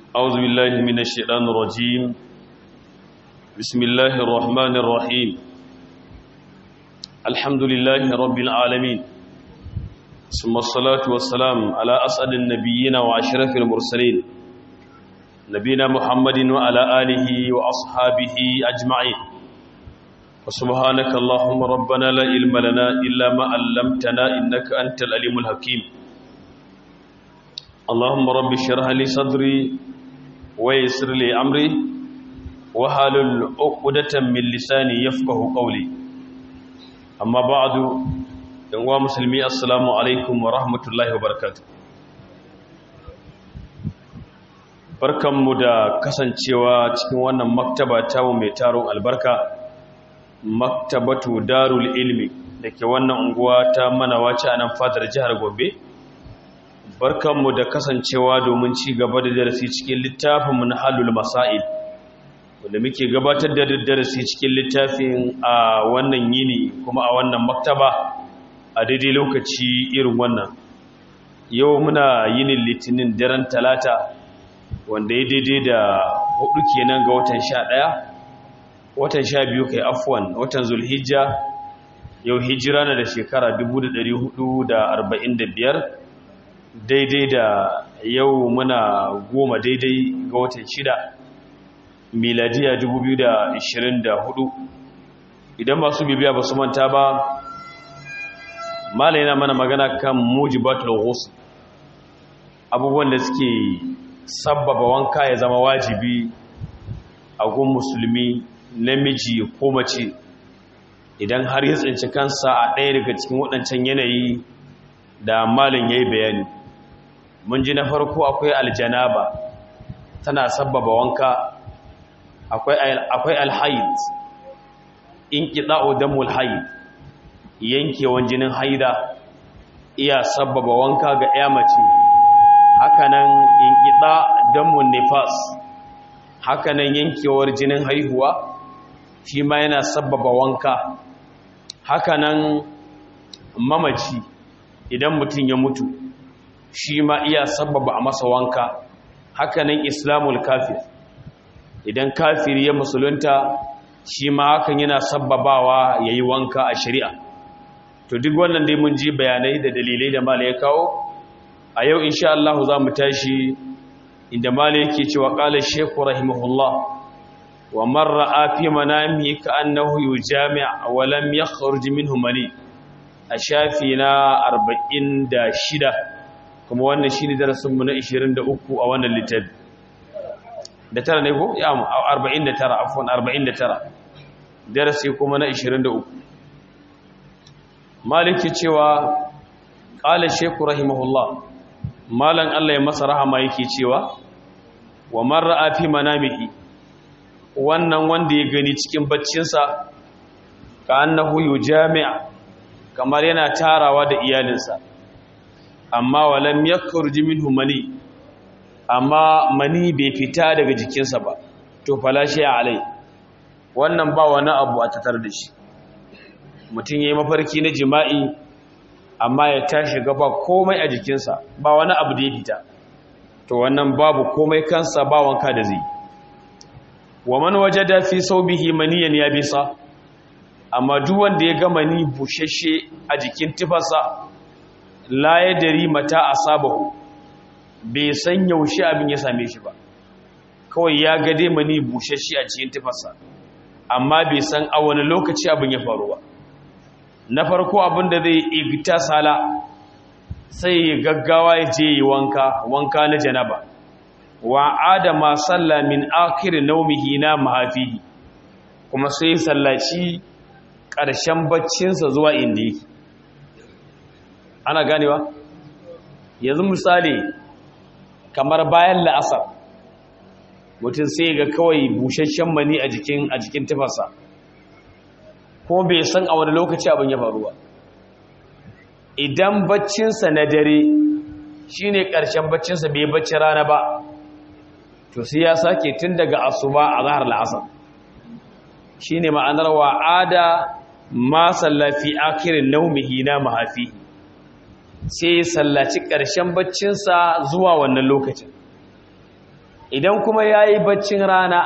أعوذ بالله من الشيطان الرجيم بسم الله الرحمن الرحيم الحمد لله رب العالمين ثم الصلاة والسلام على أسعد النبيين وأشرف المرسلين نبينا محمد وعلى آله وأصحابه أجمعين وسبحانك اللهم ربنا لا علم لنا إلا ما علمتنا إنك أنت العليم الحكيم اللهم رب اشرح لي صدري ويسر لي أمري وحلل عقدة من لساني يفقه قولي أما بعد yanwa musulmi assalamu alaikum wa rahmatullahi wa barakatu barkanmu da kasancewa cikin wannan maktaba tawo mai taron albarka maktabatu darul ilmi da ke wannan unguwa ta manawaci a nan fadar jihar gombe barkanmu da kasancewa domin ci gaba da darasi cikin littafinmu na halul masail wanda muke gabatar da darasi cikin littafin a wannan yini kuma a wannan maktaba a daidai lokaci irin wannan yau muna yinin litinin daren talata wanda ya daidai da hudu kenan ga watan sha ɗaya watan sha biyu kai afwan watan zulhijja yau hijira na da shekara 1445 daidai da yau muna goma daidai ga watan shida miladiya 2024 idan masu bibiya ba su manta ba malai yana mana magana kan mujibatul ghusl abubuwan da suke sabbaba wanka ya zama wajibi a gun musulmi namiji ko mace idan har ya tsinci kansa a ɗaya daga cikin waɗancan yanayi da malin yayi bayani mun ji na farko akwai aljanaba tana sabbaba wanka akwai akwai alhayd inqita'u damul hayd yankewan jinin haida iya sabbaba wanka ga ya mace hakanan inqita damun nifas hakanan yankewar jinin haihuwa shi ma yana sabbaba wanka hakanan mamaci idan mutum ya mutu shi ma iya sabbaba a masa wanka hakanan islamul kafir idan kafiri ya musulunta shi ma hakan yana sabbabawa yayi wanka a shari'a to duk wannan dai mun ji bayanai da dalilai da mala ya kawo a yau insha Allah za mu tashi inda mala yake cewa qala shaykhu rahimahullah wa man ra'a fi manami ka annahu yujami' wa lam yakhruj minhu mani a shafi na 46 kuma wannan shine darasin mu na 23 a wannan littafi da tara ne ko ya 49 afwan 49 darasi kuma na 23 maliki cewa ƙala sheku rahimahullah malan Allah ya masa rahama yake cewa wa marra a fi manamihi wannan wanda ya gani cikin baccinsa ka annahu yu jami'a kamar yana tarawa da iyalinsa amma walam yakhruj minhu mani amma mani bai fita daga jikinsa ba to falashi alai wannan ba wani abu a tatar da shi mutum ya yi mafarki na jima'i amma ya tashi gaba komai a jikinsa ba wani abu da ya fita to wannan babu komai kansa ba wanka da zai wa man waje da fi sau bihi maniyan ya bisa amma duk wanda ya gama ni bushashe a jikin tufarsa la ya dari mata a sabahu bai san yaushe abin ya same shi ba kawai ya gade mani bushashe a cikin tufarsa amma bai san a wani lokaci abin ya faru ba na farko abinda zai igta sala sai gaggawa ya je yi wanka wanka na janaba wa adama salla min akhir naumihi na mahafihi kuma sai sallaci ƙarshen baccinsa zuwa inda yake ana ganewa yanzu misali kamar bayan la'asar mutum sai ga kawai busasshen mani a jikin a jikin tufarsa ko bai san a wani lokaci abin ya faru ba idan baccinsa na dare shi ne ƙarshen baccinsa bai bacci rana ba to sai ya sake tun daga asuba a zahar la'asar shi ne ma'anar wa'ada ma sallafi akirin naumihi na mahafi sai ya sallaci ƙarshen baccinsa zuwa wannan lokacin idan kuma yayi baccin rana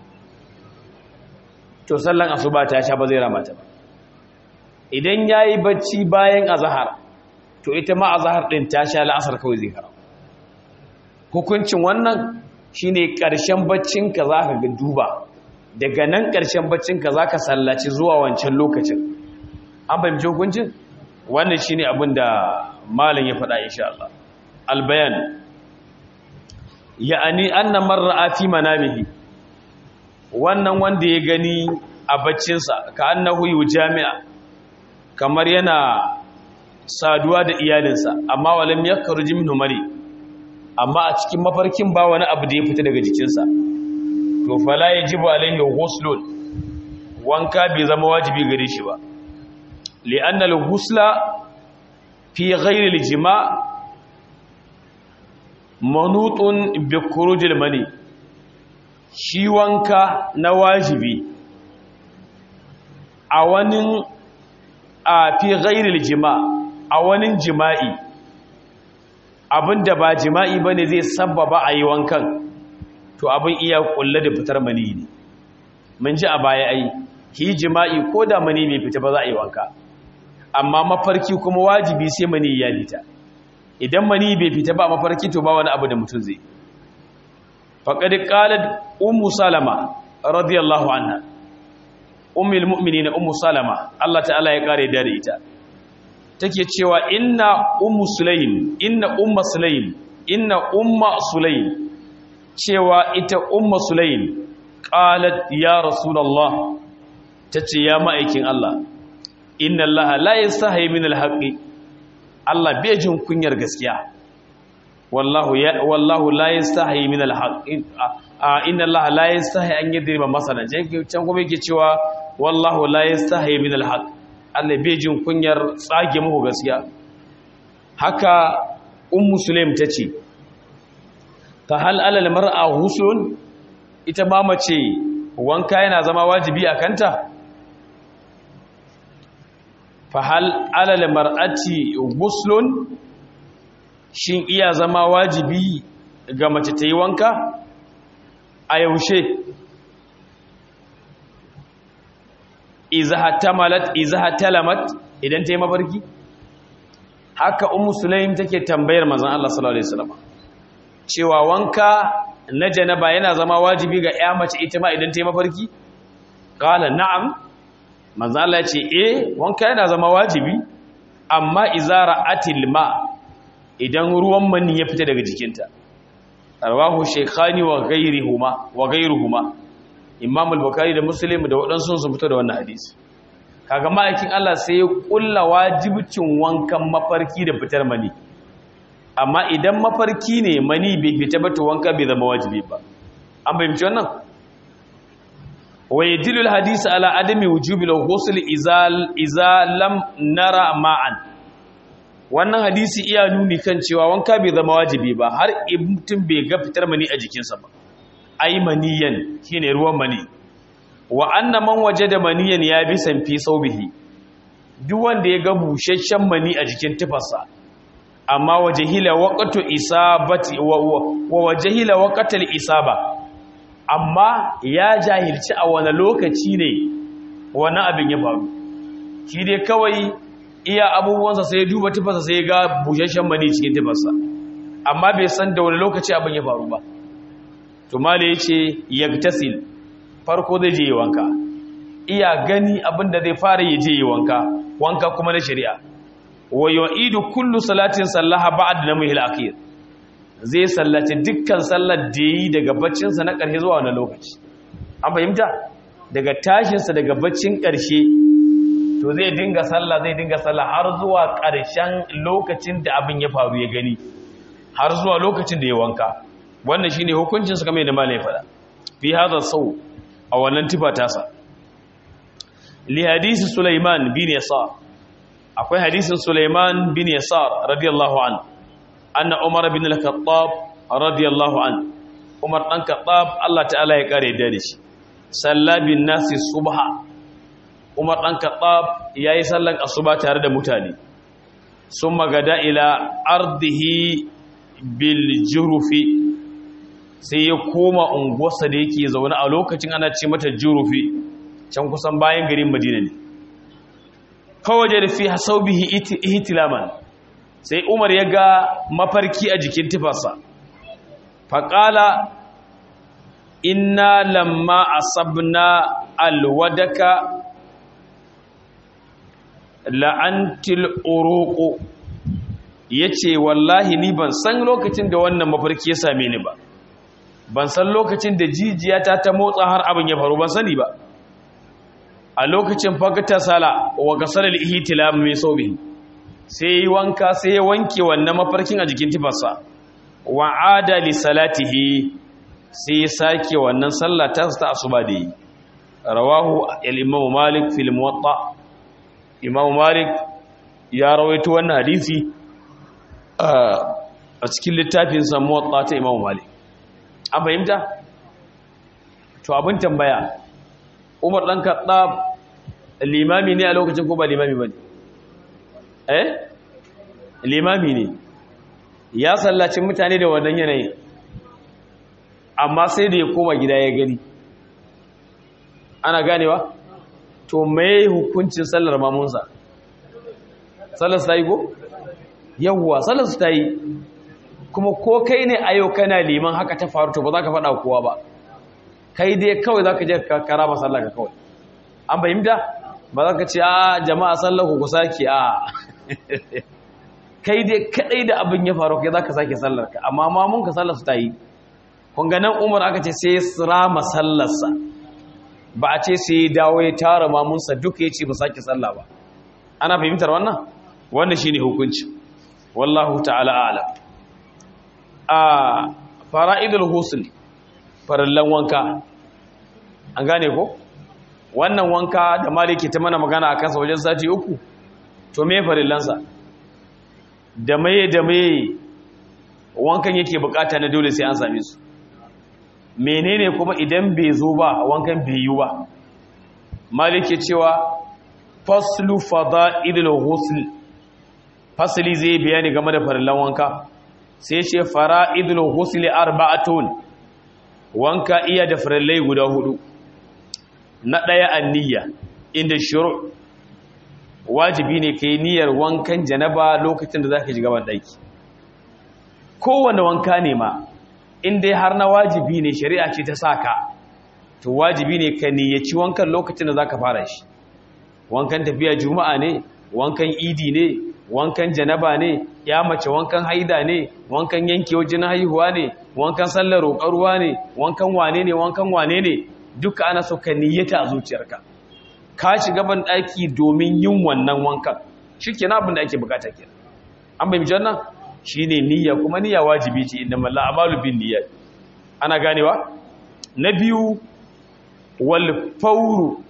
to sallan asuba ta sha ba zai ramata ba idan yayi bacci bayan azhar to ita ma azhar din ta sha la'asar kawai zai kara hukuncin wannan shine karshen baccin ka zaka ga duba daga nan karshen baccin ka zaka sallaci zuwa wancan lokacin an fahimci hukuncin wannan shine abin da malam ya faɗa insha Allah albayan ya'ani anna mar'a fi manamihi wannan wanda ya gani a baccinsa ka annahu jami'a kamar yana saduwa da iyalinsa amma walam yakhruj minhu mari amma a cikin mafarkin ba wani abu da ya fita daga jikinsa to fala yajibu alaihi ghuslun wanka bai zama wajibi gare shi ba li'anna al-ghusla fi ghayri al-jima' manutun bi khuruj al-mani shi wanka na wajibi a wani a fi ghayri al-jima' a wani jima'i abinda ba jima'i bane zai sabbaba a yi wankan to abin iya kulle da fitar mani ne mun ji a baya ai ki jima'i ko da mani bai fita ba za a yi wanka amma mafarki kuma wajibi sai mani ya fita idan mani bai fita ba mafarki to ba wani abu da mutum zai faqad qalat ummu salama radiyallahu anha ummul mu'minin ummu salama Allah ta'ala ya kare da ita take cewa inna ummu sulaim inna umma sulaim inna umma sulaim cewa ita umma sulaim qalat ya rasulullah tace ya ma'aikin Allah inna allaha la yastahi min alhaqi Allah bai jin kunyar gaskiya wallahu ya wallahu la yastahi min alhaqi inna allaha la yastahi an yadriba masalan can kuma yake cewa wallahu la yastahi min alhaq Allah bai jin kunyar tsage muku gaskiya haka ummu sulaim tace fa hal alal mar'a husun ita ma mace wanka yana zama wajibi a kanta fahal alal mar'ati guslun shin iya zama wajibi ga mace ta yi wanka a yaushe izaha talamat idan ta yi mafarki haka ummu sulaim take tambayar manzon Allah sallallahu alaihi wasallam cewa wanka na janaba yana zama wajibi ga ƴa mace ita ma idan ta yi mafarki qala na'am manzo Allah ce eh wanka yana zama wajibi amma izara atil ma idan ruwan mani ya fita daga jikinta rawahu shaykhani wa ghayrihuma wa ghayruhuma imam al-bukhari da muslim da wadansu sun fito da wannan hadisi kaga ma'aikin Allah sai ya kulla wajibcin wankan mafarki da fitar mani amma idan mafarki ne mani bai fita ba to wanka bai zama wajibi ba an bayyana wannan ويدل الحديث على عدم وجوب الغسل اذا اذا لم نرى معا wannan hadisi iya nuni kan cewa wanka bai zama wajibi ba har mutum bai ga fitar mani a jikinsa ba ai maniyan shine ruwan mani wa anna man wajada maniyan ya bi san fi saubihi duk wanda ya ga bushashshen mani a jikin tufarsa amma wajahila waqtu isabati wa wajahila waqtal isaba amma ya jahilci a wani lokaci ne wani abin ya faru shi dai kawai iya abubuwansa sai ya duba tufarsa sai ya ga bushashen mani cikin tufarsa amma bai san da wani lokaci abin ya faru ba to mala ya ce yagtasil farko zai je yi wanka iya gani abin da zai fara ya je yi wanka wanka kuma na shari'a wa yu'idu kullu salatin sallaha ba'da namihil akhir zai sallaci dukkan sallar da yi daga baccinsa na ƙarshe zuwa wani lokaci an fahimta daga tashinsa daga baccin ƙarshe to zai dinga sallah zai dinga sallah har zuwa ƙarshen lokacin da abin ya faru ya gani har zuwa lokacin da ya wanka wannan shine hukuncin sa kamar yadda malai faɗa fi hadha sau a wannan tifa tasa li hadisi Sulaiman bin Yasar akwai hadisin Sulaiman bin Yasar radiyallahu anhu anna Umar bin al-Khattab radiyallahu anhu Umar dan Khattab Allah ta'ala ya kare da shi sallabin nasi subha Umar dan Khattab yayi sallan asuba tare da mutane summa gada ila ardihi bil jurufi sai ya koma unguwarsa da yake zaune a lokacin ana ce mata jurufi can kusan bayan garin madina ne fawaje da fi hasaubihi ihtilaman sai umar ya ga mafarki a jikin tufarsa faƙala inna lamma asabna alwadaka la'antil uruqu yace wallahi ni ban san lokacin da wannan mafarki ya same ni ba ban san lokacin da jijiyata ta motsa har abin ya faru ban sani ba a lokacin fakata sala wa gasalar ihtilam mai sobi sai yi wanka sai ya wanke wannan mafarkin a jikin tifarsa wa ada li salatihi sai ya sake wannan sallah ta ta asuba da yi rawahu al-imam malik fil muwatta imam malik ya rawaito wannan hadisi a cikin littafin sa muwatta ta imam malik an fahimta to abin tambaya umar ɗan kaɗa limami ne a lokacin ko ba limami ba ne eh limami ne ya sallacin mutane da wannan yanayi amma sai da ya koma gida ya gani ana ganewa to mai hukuncin sallar mamunsa sallar su ta yi ko? yawwa sallar su ta yi kuma ko kai ne a yau kana liman haka ta faru to ba za ka faɗa kowa ba kai dai kawai za ka je kara ba sallah ka kawai an fahimta ba za ka ce a jama'a sallah ku sake a kai dai kadai da abin ya faru kai za ka sake sallar ka amma mamun ka sallar su ta yi kunganan umar aka ce sai rama sallarsa ba a ce sai dawo ya tara mamunsa duka ya ce ba sake sallah ba ana fahimtar wannan wannan shine hukunci wallahu ta'ala a'lam a fara'idul husl farallan wanka an gane ko wannan wanka da maliki ta mana magana a kansa wajen sati uku to me farillansa da maye da maye wankan yake bukata na dole sai an same su menene kuma idan bai zo ba wankan bai yi ba maliki cewa faslu fada'ilul husl fasli zai bayani game da farillan wanka sai ce fara'idul husli arba'atun wanka iya da farillai guda hudu na daya anniya inda shuru wajibi ne kai niyyar wankan janaba lokacin da zaka shiga ban daki kowanne wanka ne ma in dai har na wajibi ne shari'a ce ta saka to wajibi ne ka niyyaci wankan lokacin da zaka fara shi wankan tafiya juma'a ne wankan idi ne wankan janaba ne ya mace wankan haida ne wankan yanke wajen haihuwa ne wankan sallar roƙar ruwa ne wankan wane ne wankan wane ne duka ana so ka niyyata a zuciyarka ka shiga ban ɗaki domin yin wannan wankan shi kenan abin da ake bukata kenan an bai mijan nan shi ne niyya kuma niyya wajibi ce inda malla amalu bin niyya ana ganewa na biyu wal fauru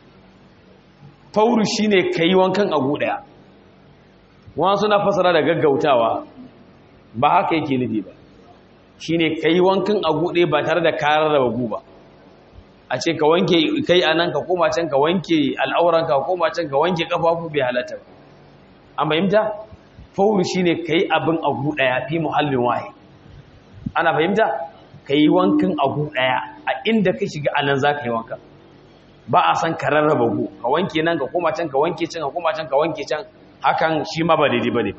fauru shine kai wankan agu daya wani suna fasara da gaggautawa ba haka yake nufi ba shi ne ka yi wankan a guɗe ba tare da karar da bagu ba a ce ka wanke kai a nan ka koma can ka wanke al'auranka ka koma can ka wanke ƙafafu bai halatta an fahimta fauru shi ne ka yi abin a guɗaya fi muhallin waye ana fahimta ka yi wankan a guɗaya a inda ka shiga a nan za ka yi wankan ba a san ka rarraba gu ka wanke nan ka koma can ka wanke can ka koma can ka wanke can hakan shi ma ba daidai ba ne ba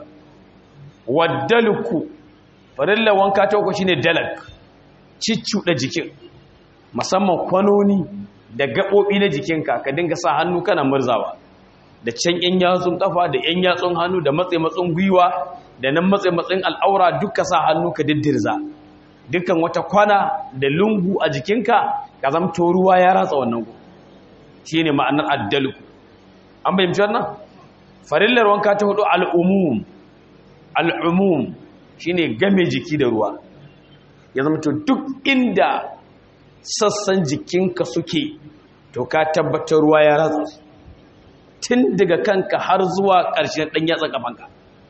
waddalku farilla wanka ta uku shine dalak ciccuɗa jikin musamman kwanoni da gaɓoɓi na jikinka ka dinga sa hannu kana murzawa da can yan yatsun kafa da yan yatsun hannu da matse matsun gwiwa da nan matse matsin al'aura duka sa hannu ka diddirza dukkan wata kwana da lungu a jikinka ka zamto ruwa ya ratsa wannan gu shine ma'anar addalku an bayyana wannan farillar wanka ta hudu al'umum al'umum shi ne game jiki da ruwa ya zama to duk inda sassan jikinka suke to ka tabbatar ruwa ya ratsa su tun daga kanka har zuwa ƙarshen ɗan yatsa ƙafanka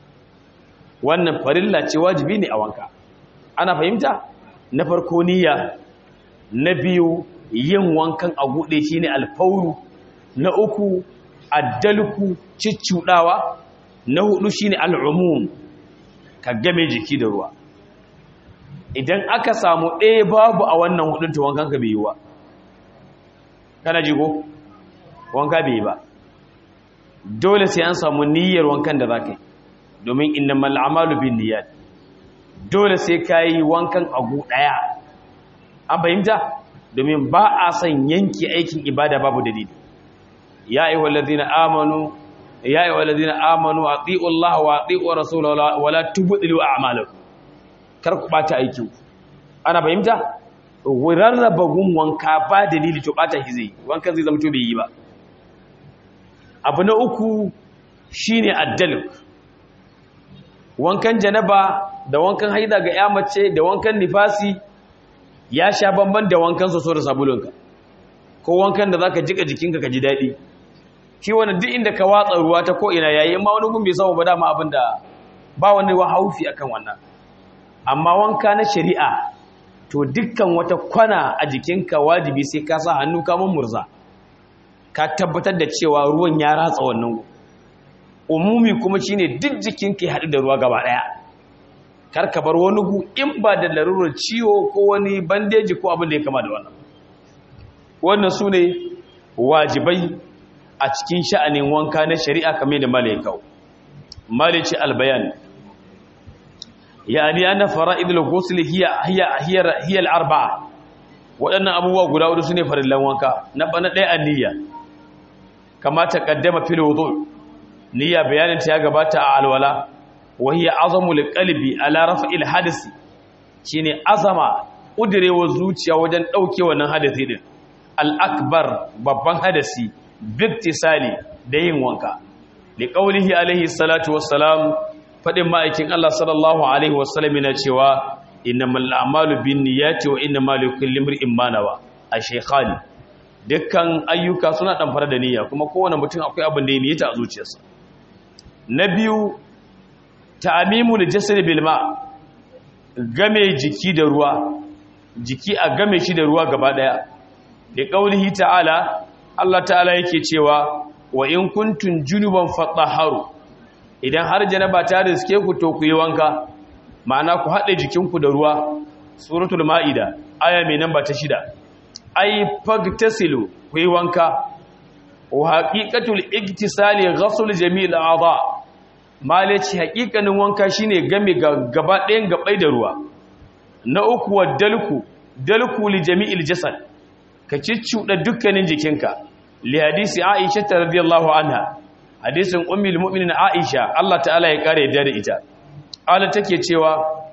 wannan farilla ce wajibi ne a wanka ana fahimta na farko niyya na biyu yin wankan a guɗe shi ne alfauru na uku addalku ciccudawa na hudu shine al'umum ka game jiki da ruwa idan aka samu ɗaya babu a wannan hudun to wankan ka bai yi ba kana ji ko wanka bai yi ba dole sai an samu niyyar wankan da za ka yi domin innamal a'malu bin niyyat dole sai ka yi wankan agu ɗaya an fahimta domin ba a son yanki aikin ibada babu dalili ya ayyuhal ladina amanu ya ayyuhal ladina amanu atiiu Allah wa atiiu rasulahu wa la tubdilu a'malakum kar ku bata aiki ana fahimta rarraba gun wanka ba dalili to bata shi zai wankan zai zama to bai yi ba abu na uku shine addaluk wankan janaba da wankan haida ga ya mace da wankan nifasi ya sha bamban da wankan soso da sabulunka ko wankan da zaka jika jikinka ka ji daɗi shi wani duk inda ka watsa ruwa ta ko ina yayi amma wani gun bai samu ba dama abin da ba wani wa haufi akan wannan amma wanka na shari'a to dukkan wata kwana a jikinka wajibi sai ka sa hannu ka murza ka tabbatar da cewa ruwan ya ratsa wannan umumi kuma shine duk jikinka ya haɗu da ruwa gaba ɗaya kar ka bar wani gu in ba da larurar ciwo ko wani bandeji ko abin da ya kama da wannan wannan su ne wajibai a cikin sha'anin wanka na shari'a kamar da malai kawo malai ce albayan yani ana fara'idul ghusl hiya hiya hiya hiya al-arba'a waɗannan abubuwa guda hudu sune farillan wanka na bana ɗaya aniyya kama ta kaddama fil wudu niyya bayanin ta ya gabata a alwala wa hiya azamul qalbi ala raf'il hadasi shine azama udirewa zuciya wajen dauke wannan hadasi din al-akbar babban hadasi biktisali da yin wanka li qawlihi alaihi salatu wassalam fadin ma'aikin Allah sallallahu alaihi wasallam yana cewa innamal a'malu binniyati wa innamal likulli imrin ma nawa ashaykhani dukkan ayyuka suna damfara da niyya kuma kowane mutum akwai abin da ya niyyata a zuciyarsa na biyu ta'amimu jasad bil ma game jiki da ruwa jiki a game shi da ruwa gaba daya da qaulihi ta'ala Allah ta'ala yake cewa wa in kuntum junuban fatahharu idan har janaba ta riske ku to ku yi wanka ma'ana ku haɗe jikinku da ruwa suratul ma'ida aya mai namba ta shida ai fagtasilu ku yi wanka wa haqiqatul iktisali ghasl jami'il a'dha malaci haqiqanin wanka shine game gaba ɗayan gabai da ruwa na uku wa dalku dalku li jami'il jasad ka ciccuda dukkanin jikinka li hadisi aisha radhiyallahu anha hadisin ummul mu'minin aisha Allah ta'ala ya kare da ita ala take cewa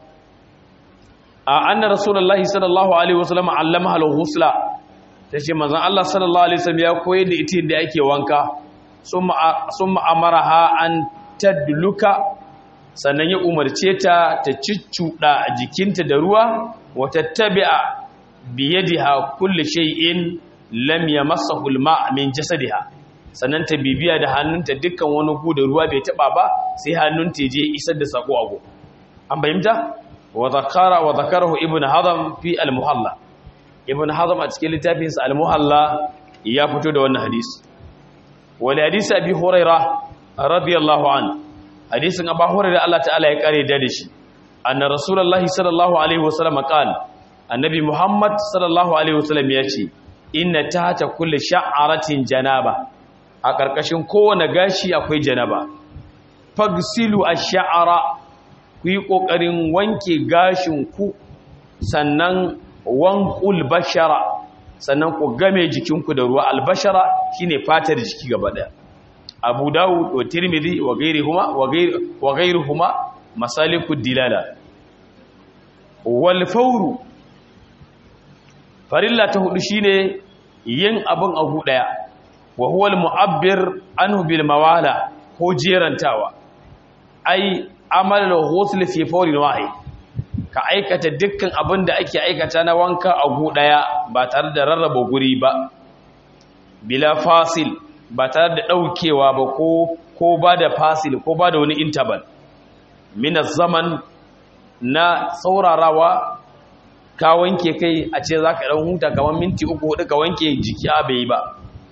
a anna rasulullahi sallallahu alaihi wasallam allamaha al-ghusla tace manzon Allah sallallahu alaihi wasallam ya koyar da ita da ake wanka summa summa amaraha an tadluka sannan ya umarce ta ta ciccuda jikinta da ruwa wa tattabi'a bi yadiha kulli shay'in lam yamassahu al-ma' min jasadiha sannan ta bibiya da hannunta dukkan wani gu da ruwa bai taba ba sai hannunta je isar da sako ago an bayyanta wa zakara wa zakarahu ibnu hazm fi al-muhalla ibnu hazm a cikin littafin sa al-muhalla ya fito da wannan hadisi wal hadisi abi hurairah radiyallahu an hadisin abu hurairah Allah ta'ala ya kare da shi anna rasulullahi sallallahu alaihi wasallam qala annabi muhammad sallallahu alaihi wasallam ya ce inna tahta kulli sha'aratin janaba a ƙarƙashin kowane gashi akwai janaba fagsilu ash-sha'ara ku yi ƙoƙarin wanke gashin ku sannan wanqul bashara sannan ku game jikinku da ruwa albashara shine fatar jiki gaba daya Abu Dawud wa Tirmidhi wa ghayrihuma wa ghayr wa ghayruhuma masalikud dilala wal fawru farilla ta hudu shine yin abin abu daya wa huwa al-mu'abbir anhu bil mawala ko jerantawa ai amal al-ghusl fi fawrin wahid ka aikata dukkan abin da ake aikata na wanka a gu daya ba tare da rarraba guri ba bila fasil ba tare da daukewa ba ko ko ba da fasil ko ba da wani interval min zaman na saurarawa ka wanke kai a ce zaka dan huta kamar minti uku hudu ka wanke jiki a bai ba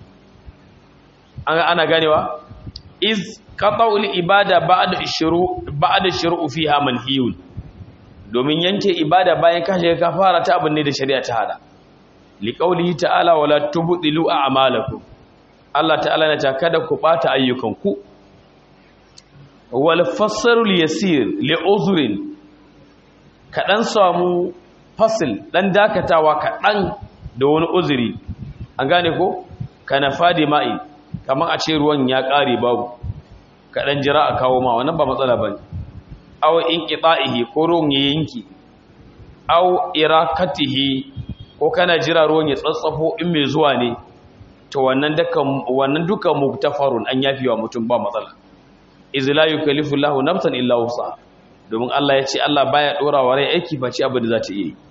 ana ganewa iz qata'ul ibada ba'da ishru ba'da shur'u fiha manhiyun domin yanke ibada bayan ka shiga kafara ta abin ne da shari'a ta hada liqaulihi ta'ala wala tubdilu a'malakum Allah ta'ala na ta kada ku bata ayyukanku wal fasarul yasir li uzrin kadan samu fasil dan dakatawa kadan da wani uzuri an gane ko kana fadi ma'i kaman a ce ruwan ya kare babu kadan jira a kawo ma wannan ba matsala bane aw inqita'ihi ko ruwan ya yanki aw irakatihi ko kana jira ruwan ya tsatsafo in mai zuwa ne to wannan dukan wannan duka muktafarun an yafi wa mutum ba matsala iz la yukallifu Allahu nafsan illa wusa domin Allah ya ce Allah baya dora wa rai aiki face abin da za ta yi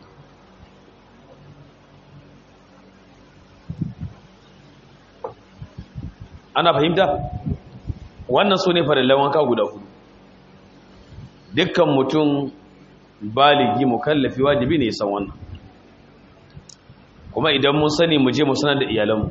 ana fahimta wannan sune farillan wanka guda hudu dukkan mutum baligi mukallafi wajibi ne ya san wannan kuma idan mun sani mu je mu sanar da iyalanmu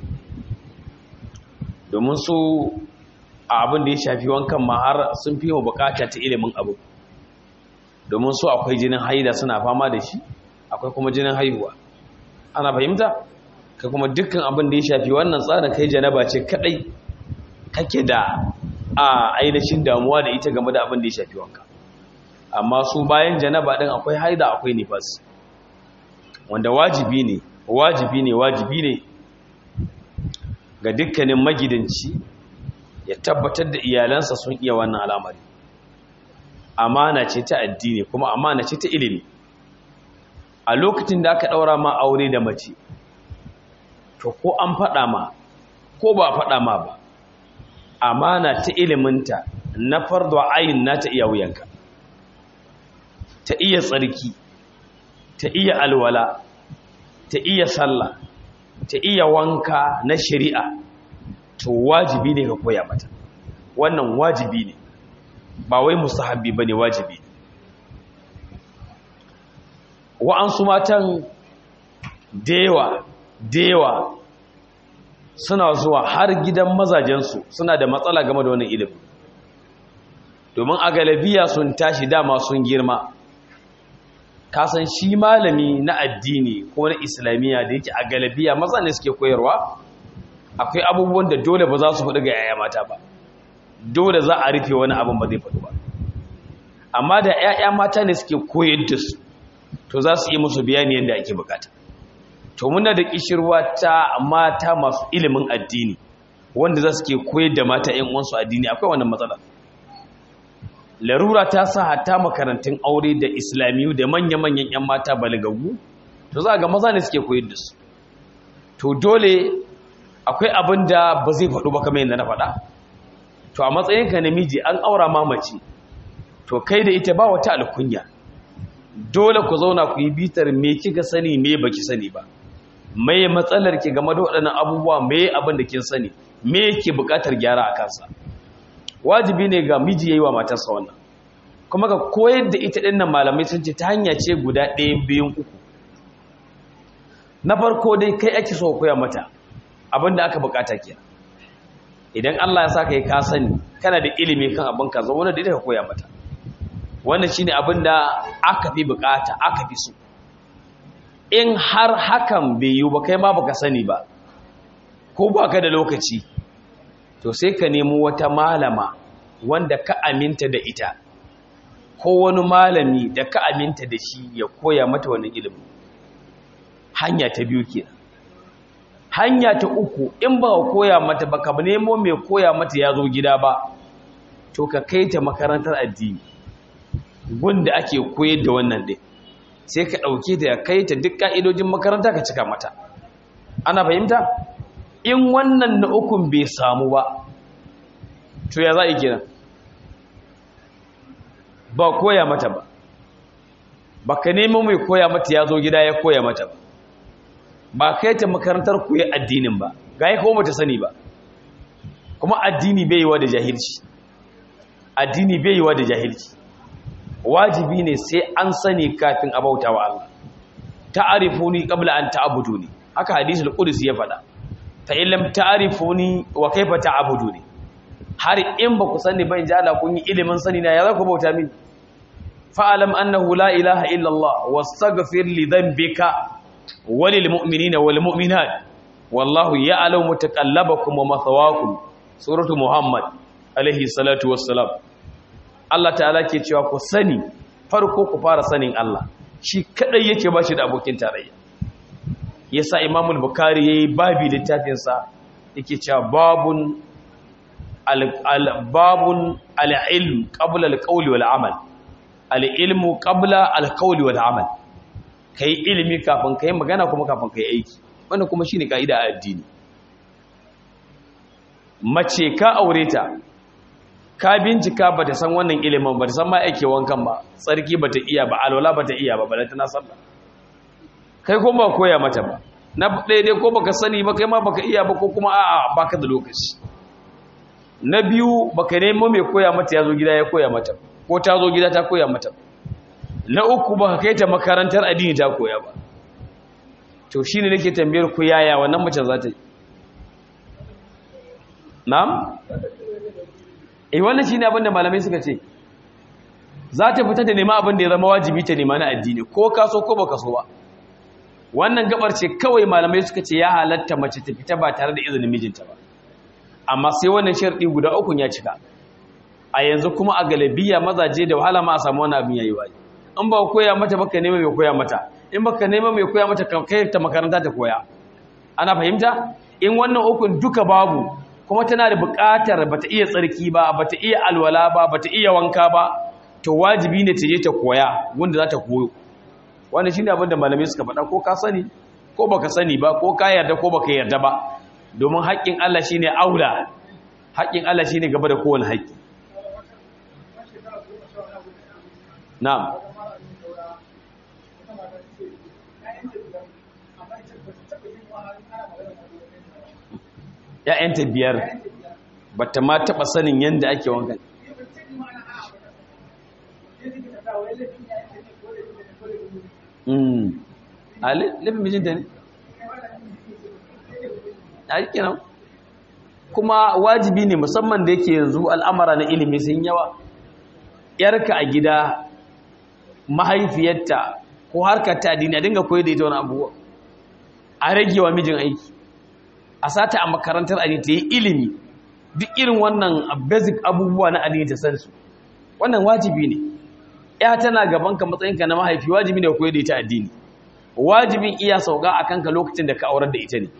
domin su a abin da ya shafi wankan ma har sun fi mu bukata ta ilimin abu domin su akwai jinin haida suna fama da shi akwai kuma jinin haihuwa ana fahimta ka kuma dukkan abin da ya shafi wannan tsarin kai janaba ce kadai kake da a ainihin damuwa da ita game da abin da ya shafi wanka amma su bayan janaba din akwai haida akwai nifas wanda wajibi ne wajibi ne wajibi ne ga dukkanin magidanci ya tabbatar da iyalansa sun iya wannan al'amari amana ce ta addini kuma amana ce ta ilimi a lokacin da aka daura ma aure da mace to ko an faɗa ma ko ba faɗa ma ba amana ta iliminta na fardo ayin na ta iya wuyanka ta iya tsarki ta iya alwala ta iya sallah ta iya wanka na shari'a to wajibi ne ka koya mata wannan wajibi ne ba wai musahabi bane wajibi ne wa'ansu matan dewa dewa suna zuwa har gidan mazajensu suna da matsala game da wannan ilimin domin a galabiya sun tashi dama sun girma kasan shi malami na addini ko na islamiyya da yake a galabiya maza ne suke koyarwa akwai abubuwan da dole ba za su faɗi ga yaya mata ba dole za a rufe wani abin ba zai faɗi ba amma da yaya mata ne suke koyar da su to za su yi musu bayani yadda ake bukata to muna da kishirwa ta mata masu ilimin addini wanda za su ke koyar da mata yan uwansu addini akwai wannan matsala larura ta sa hatta makarantun aure da islamiyu da manya-manyan 'yan mata balagagu to za ga maza ne suke koyar da su to dole akwai abin da ba zai faɗo ba kamar yadda na faɗa to a matsayinka namiji an aura mamaci to kai da ita ba wata alkunya dole ku zauna ku yi bitar me kika sani me baki sani ba mai matsalar ki game da waɗannan abubuwa me abin da kin sani me yake buƙatar gyara a kansa wajibi ne ga miji yayi wa matarsa wannan kuma ga koyar da ita dinnan malamai sun ce ta hanya ce guda ɗaya biyun uku na farko dai kai ake so koya mata abinda aka bukata kenan idan Allah ya saka yi ka sani kana da ilimi kan abin ka zauna da ita ka koya mata wannan shine abinda aka fi bukata aka fi so in har hakan bai yi ba kai ma baka sani ba ko baka da lokaci to sai ka nemo wata malama wanda ka aminta da ita ko wani malami da ka aminta da shi ya koya mata wani ilimin hanya ta biyu kenan hanya ta uku in ba ka koya mata ba ka nemo mai koya mata ya zo gida ba to ka kai ta makarantar addini gunda ake koyar da wannan ɗin sai ka ɗauke ta kai ta duk ƙa'idojin makaranta ka cika mata ana fahimta in wannan na ukun bai samu ba to ya za a yi kenan ba koya mata ba ba ka nemo mai koya mata ya zo gida ya koya mata ba ba kai ta makarantar koyi addinin ba ga ya kawo mata sani ba kuma addini bai yiwa da jahilci addini bai yiwa da jahilci wajibi ne sai an sani kafin a bauta wa Allah ta'arifuni qabla an ta'buduni haka hadisul qudsi ya faɗa fa in lam ta'rifuni wa kayfa ta'buduni har in ba ku sani ba in ji Allah kun yi ilimin sani na ya za ku bauta mini fa'alam annahu la ilaha illa Allah wastaghfir li dhanbika walil mu'minina wal mu'minat wallahu ya'lamu mutaqallabakum wa mathawakum suratu muhammad alaihi salatu wassalam Allah ta'ala ke cewa ku sani farko ku fara sanin Allah shi kadai yake bashi da abokin tarayya yasa Imam al-Bukhari yayi babi littafin sa yake cewa babun al-babun al-ilm qabla al-qawli wal amal al-ilmu qabla al-qawli wal amal kai ilimi kafin kai magana kuma kafin kai aiki wannan kuma shine kaida a addini mace ka aure ta ka bincika ba ta san wannan ilimin ba ta san ma ake wankan ba tsarki ba ta iya ba alwala ba ta iya ba balanta na sallah kai kuma koya mata ba na daidai ko baka sani ba kai ma baka iya ba ko kuma a'a baka da lokaci na biyu baka nemo mai koya mata ya zo gida ya koya mata ko ta zo gida ta koya mata na uku baka kai ta makarantar addini ta koya ba to shine nake tambayar ku yaya wannan mace za ta yi na'am eh wannan shine abin da malamai suka ce za ta fita da nema abin da ya zama wajibi ta nema na addini ko ka so ko baka so ba wannan gabar ce kawai malamai suka ce ya halatta mace ta fita ba tare da izinin mijinta ba amma sai wannan sharɗi guda uku ya cika a yanzu kuma a galabiya mazaje da wahala ma a samu wani abin yayi wani in ba koya mata baka nema mai koya mata in baka nema mai koya mata kai ta makaranta ta koya ana fahimta in wannan ukun duka babu kuma tana da buƙatar bata iya tsarki ba bata iya alwala ba bata iya wanka ba to wajibi ne ta je ta koya wanda za ta koyo wannan shine abin da malamai suka faɗa ko ka sani ko baka sani ba ko ka yarda ko baka yarda ba domin haƙƙin Allah shine aula haƙƙin Allah shine gaba da kowane haƙƙi na'am ‘ya'yanta biyar ba ta ma taɓa sanin yadda ake wankan a laifin mijinta ne a rikin nan kuma wajibi ne musamman da yake yanzu al'amara na ilimi sun yawa ‘yarka a gida mahaifiyarta ko harkar ta adini a dinga koyi da ita wani abubuwa a rage wa mijin aiki a sata a makarantar addini ta yi ilimi duk irin wannan basic abubuwa na addini ta san su wannan wajibi ne ya tana gaban ka matsayinka na mahaifi wajibi ne koyar da ita addini wajibin iya sauka a kanka lokacin da ka aurar da ita ne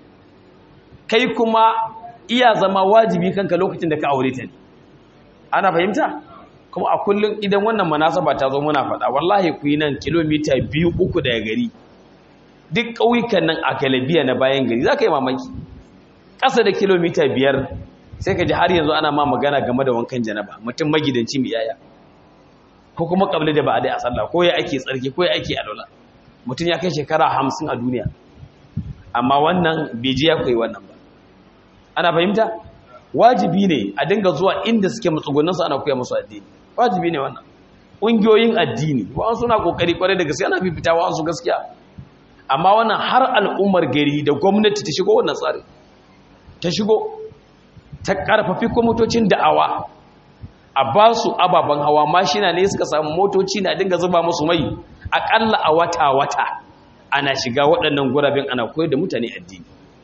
kai kuma iya zama wajibi kanka lokacin da ka aure ta ne ana fahimta kuma a kullum idan wannan manasaba ta zo muna faɗa wallahi ku yi nan kilomita biyu uku daga gari duk ƙauyukan nan a galabiya na bayan gari za ka yi mamaki ƙasa da kilomita biyar sai ka ji har yanzu ana ma magana game da wankan janaba mutum magidanci mai yaya ko kuma ƙabli da ba a dai a sallah ko ya ake tsarki ko ya ake alola mutum ya kai shekara hamsin a duniya amma wannan bai ji ya koyi wannan ba ana fahimta wajibi ne a dinga zuwa inda suke matsugunansu ana koya musu addini wajibi ne wannan ƙungiyoyin addini wa'an suna ƙoƙari ƙwarai da gaskiya ana fifita wa'an su gaskiya amma wannan har al'ummar gari da gwamnati ta shigo wannan tsari ta shigo ta ƙarfafi kwamitocin da'awa a ba su ababen hawa mashina ne suka samu motoci na dinga zuba musu mai aƙalla a wata-wata ana shiga waɗannan guraben ana koyar da mutane addini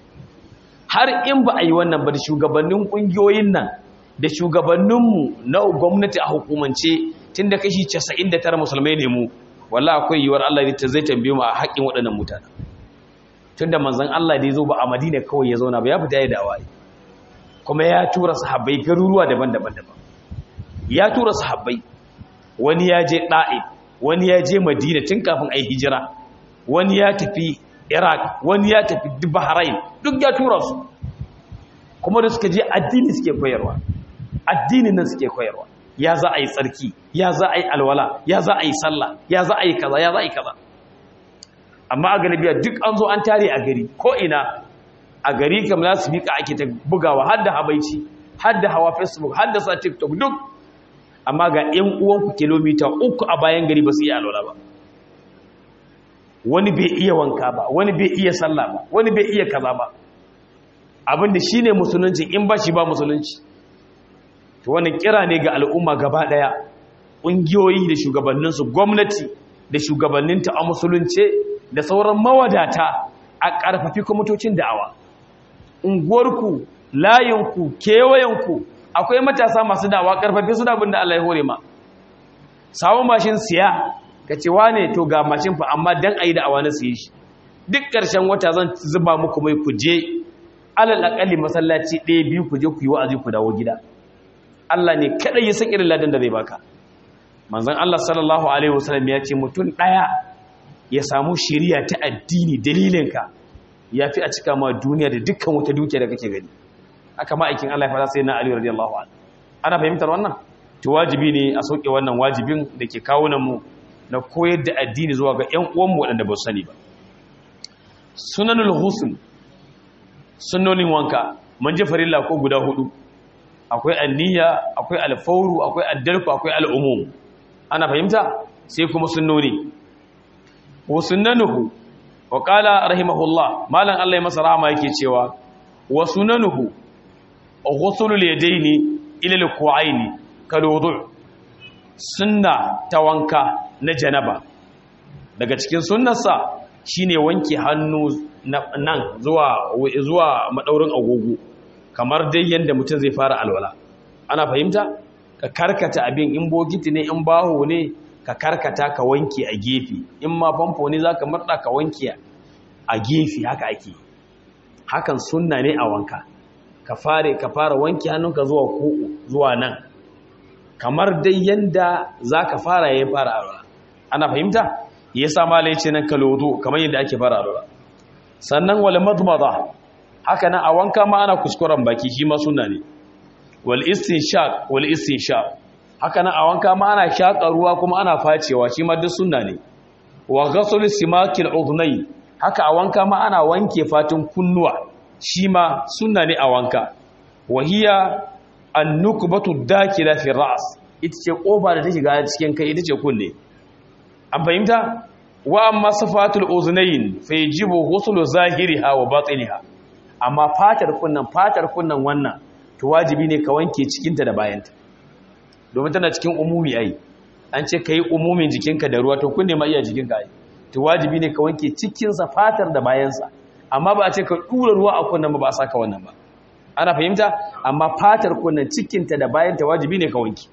har in ba a yi wannan ba da shugabannin ƙungiyoyin nan da shugabanninmu na gwamnati a hukumance tun da kashi 99 musulmai ne mu walla akwai yiwuwar Allah ta zai tambaye mu a haƙƙin waɗannan mutane tun da manzon Allah da ya zo ba a Madina kawai ya zauna ba ya fita ya dawa kuma ya tura sahabbai garuruwa daban-daban daban ya tura sahabbai wani ya je Da'if wani ya je Madina tun kafin ai hijira wani ya tafi Iraq wani ya tafi Bahrain duk ya tura su kuma da suka je addini suke koyarwa addini nan suke koyarwa ya za a yi tsarki ya za a yi alwala ya za a yi sallah ya za a yi kaza ya za a yi kaza amma a galibiya duk an zo an tare a gari ko ina a gari kam za su miƙa ake ta bugawa har da habaici har da hawa facebook har da sa tiktok duk amma ga 'yan uwanku kilomita uku a bayan gari ba su iya alwala ba wani bai iya wanka ba wani bai iya sallah ba wani bai iya kaza ba abinda shi ne musulunci in ba shi ba musulunci to wannan kira ne ga al'umma gaba daya ƙungiyoyi da shugabanninsu gwamnati da shugabanninta a musulunce da sauran mawadata a ƙarfafi kwamitocin da'awa unguwarku layinku kewayenku akwai matasa masu da'awa ƙarfafi su da abin da Allah ya hore ma samun mashin siya ka ce wane to ga mashin fa amma dan a yi da'awa na siye shi duk ƙarshen wata zan zuba muku mai ku je alal aƙalli masallaci ɗaya biyu ku je ku yi wa'azi ku dawo gida Allah ne kaɗai ya san irin ladan da zai baka manzon Allah sallallahu alaihi wasallam ya ce mutum ɗaya ya samu shiriya ta addini dalilinka ya fi a cika ma duniya da dukkan wata dukiya da kake gani aka ma'aikin Allah ya fara sai na Ali radiyallahu anhu ana fahimtar wannan to wajibi ne a sauke wannan wajibin da ke kawo mu na koyar da addini zuwa ga ƴan uwanmu waɗanda ba su sani ba sunanul husn sunnonin wanka mun ji farilla ko guda hudu akwai anniya akwai alfawru akwai addalku akwai al'umum ana fahimta sai kuma sunnoni wa sunnanuhu wa qala rahimahullah malan Allah ya masa rahama yake cewa wa sunnanuhu ghusulul yadaini ila alqu'aini kal wudu' sunna ta wanka na janaba daga cikin sunnarsa shine wanke hannu nan zuwa zuwa madaurin agogo kamar dai yanda mutum zai fara alwala ana fahimta ka karkata abin in bokiti ne in baho ne ka karkata ka wanke a gefe in ma famfo ne zaka murda ka wanke a gefe haka ake hakan sunna ne a wanka ka fare ka fara wanke hannunka zuwa ko zuwa nan kamar dai yanda zaka fara yayin fara alwala ana fahimta yasa malai ce nan kalodo kamar yadda ake fara alwala sannan wal madmada haka nan a wanka ma ana kuskuren baki shi ma sunna ne wal istinshaq wal istinshaq haka nan a wanka ma ana shaka ruwa kuma ana facewa shi ma duk sunna ne wa ghasl simakil udhnay haka a wanka ma ana wanke fatin kunnuwa shi ma sunna ne a wanka wa hiya an-nukbatu dakila fi ra's ita ce kofa da ta shiga cikin kai ita ce kunne an fahimta wa amma safatul uznayn fa yajibu ghuslu zahiriha wa batiniha amma fatar kunnan fatar kunnan wannan to wajibi ne ka wanke cikinta da bayanta domin tana cikin umumi ai an ce kai umumin jikinka da ruwa to kunne ma iya jikinka ai to wajibi ne ka wanke cikinsa fatar da bayansa amma ba a ce ka dura ruwa a kunnan ba ba a saka wannan ba ana fahimta amma fatar kunnan cikinta da bayanta wajibi ne ka wanke